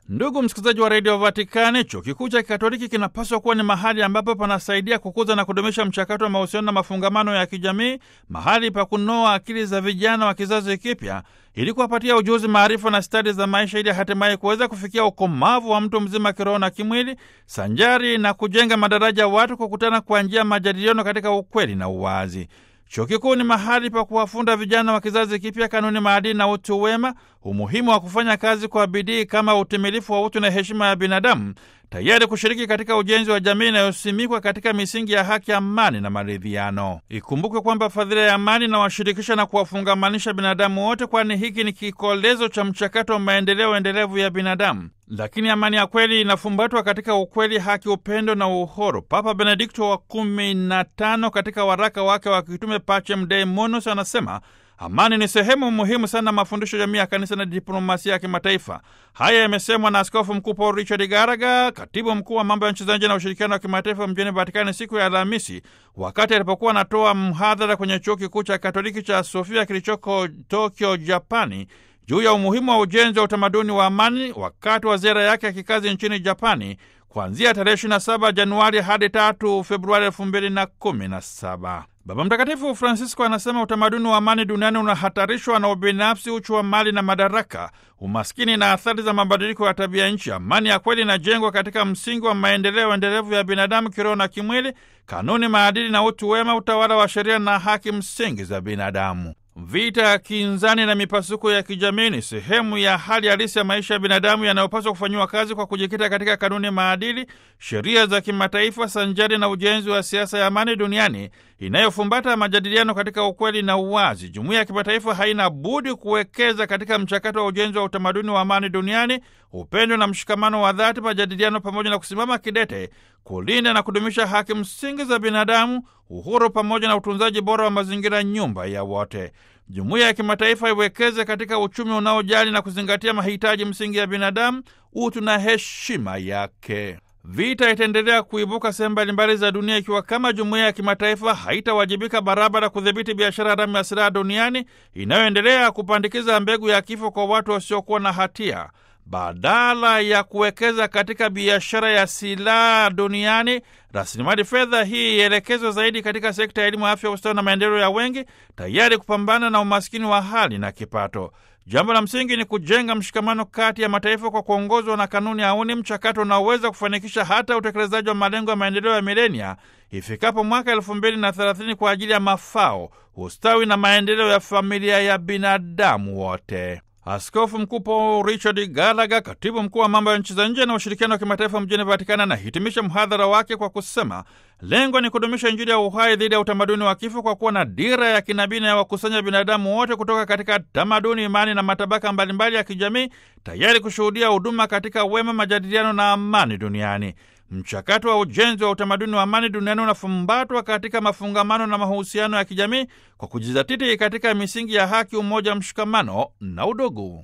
Ndugu msikilizaji wa redio Vatikani, chuo kikuu cha kikatoliki kinapaswa kuwa ni mahali ambapo panasaidia kukuza na kudumisha mchakato wa mahusiano na mafungamano ya kijamii, mahali pa kunoa akili za vijana wa kizazi kipya ili kuwapatia ujuzi, maarifa na stadi za maisha, ili hatimaye kuweza kufikia ukomavu wa mtu mzima kiroho na kimwili, sanjari na kujenga madaraja ya watu kukutana kwa njia ya majadiliano katika ukweli na uwazi. Chuo kikuu ni mahali pa kuwafunda vijana wa kizazi kipya kanuni, maadili na utu wema, umuhimu wa kufanya kazi kwa bidii kama utimilifu wa utu na heshima ya binadamu, tayari kushiriki katika ujenzi wa jamii inayosimikwa katika misingi ya haki, amani na maridhiano. Ikumbukwe kwamba fadhila ya amani inawashirikisha na kuwafungamanisha binadamu wote, kwani hiki ni kikolezo cha mchakato wa maendeleo endelevu ya binadamu. Lakini amani ya kweli inafumbatwa katika ukweli, haki, upendo na uhuru. Papa Benedikto wa kumi na tano katika waraka wake wa kitume Pacem Dei Munus anasema amani ni sehemu muhimu sana mafundisho jamii ya kanisa na diplomasia ya kimataifa. Haya yamesemwa na Askofu Mkuu Paul Richard Garaga, katibu mkuu wa mambo ya nchi za nje na ushirikiano wa kimataifa mjini Vatikani siku ya Alhamisi, wakati alipokuwa anatoa mhadhara kwenye chuo kikuu cha Katoliki cha Sofia kilichoko Tokyo, Japani, juu ya umuhimu wa ujenzi wa utamaduni wa amani wakati wa ziara yake ya kikazi nchini Japani kuanzia tarehe 27 Januari hadi 3 Februari 2017. Baba Mtakatifu Francisco anasema utamaduni wa amani duniani unahatarishwa na ubinafsi, uchu wa mali na madaraka, umaskini na athari za mabadiliko ya tabia nchi. Amani ya kweli inajengwa katika msingi wa maendeleo endelevu ya binadamu kiroho na kimwili, kanuni, maadili na utu wema, utawala wa sheria na haki msingi za binadamu. Vita ya kinzani na mipasuko ya kijamii ni sehemu ya hali halisi ya maisha ya binadamu yanayopaswa kufanyiwa kazi kwa kujikita katika kanuni, maadili, sheria za kimataifa sanjari na ujenzi wa siasa ya amani duniani inayofumbata majadiliano katika ukweli na uwazi. Jumuiya ya kimataifa haina budi kuwekeza katika mchakato wa ujenzi wa utamaduni wa amani duniani, upendo na mshikamano wa dhati, majadiliano, pamoja na kusimama kidete kulinda na kudumisha haki msingi za binadamu, uhuru pamoja na utunzaji bora wa mazingira, nyumba ya wote. Jumuiya ya kimataifa iwekeze katika uchumi unaojali na kuzingatia mahitaji msingi ya binadamu, utu na heshima yake. Vita itaendelea kuibuka sehemu mbalimbali za dunia ikiwa kama jumuiya ya kimataifa haitawajibika barabara kudhibiti biashara haramu ya silaha duniani inayoendelea kupandikiza mbegu ya kifo kwa watu wasiokuwa na hatia. Badala ya kuwekeza katika biashara ya silaha duniani, rasilimali fedha hii ielekezwe zaidi katika sekta ya elimu, afya, ustawi na maendeleo ya wengi, tayari kupambana na umaskini wa hali na kipato. Jambo la msingi ni kujenga mshikamano kati ya mataifa kwa kuongozwa na kanuni auni, mchakato unaoweza kufanikisha hata utekelezaji wa malengo ya maendeleo ya milenia ifikapo mwaka elfu mbili na thelathini kwa ajili ya mafao, ustawi na maendeleo ya familia ya binadamu wote. Askofu Mkuu Paul Richard Gallagher, katibu mkuu wa mambo ya nchi za nje na ushirikiano wa kimataifa mjini Vatikani, anahitimisha mhadhara wake kwa kusema lengo ni kudumisha Injili ya uhai dhidi ya utamaduni wa kifo, kwa kuwa na dira ya kinabii ya wakusanya binadamu wote kutoka katika tamaduni, imani na matabaka mbalimbali ya kijamii, tayari kushuhudia huduma katika wema, majadiliano na amani duniani. Mchakato wa ujenzi wa utamaduni wa amani duniani unafumbatwa katika mafungamano na mahusiano ya kijamii kwa kujizatiti katika misingi ya haki, umoja, mshikamano na udugu.